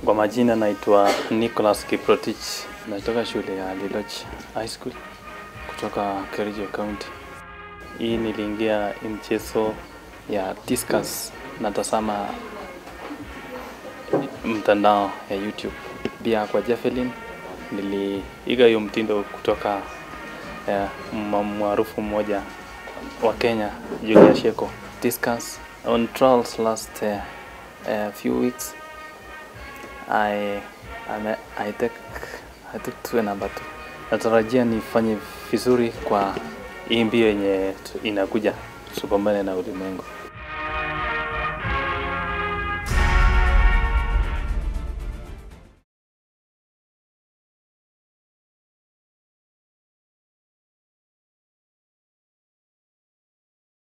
Kwa majina naitwa Nicholas Kiprotich, natoka shule ya Liloch High School kutoka Kericho County. Hii niliingia hii mchezo ya discus natazama mtandao ya YouTube. Pia kwa javelin niliiga hiyo mtindo kutoka eh, mwa- maarufu mmoja wa Kenya Julia Sheko. Discus on trials last uh, uh, few weeks I, I, I, take, I took two number two. Natarajia nifanye vizuri kwa hii mbio yenye tu- inakuja tupambane na ulimwengu.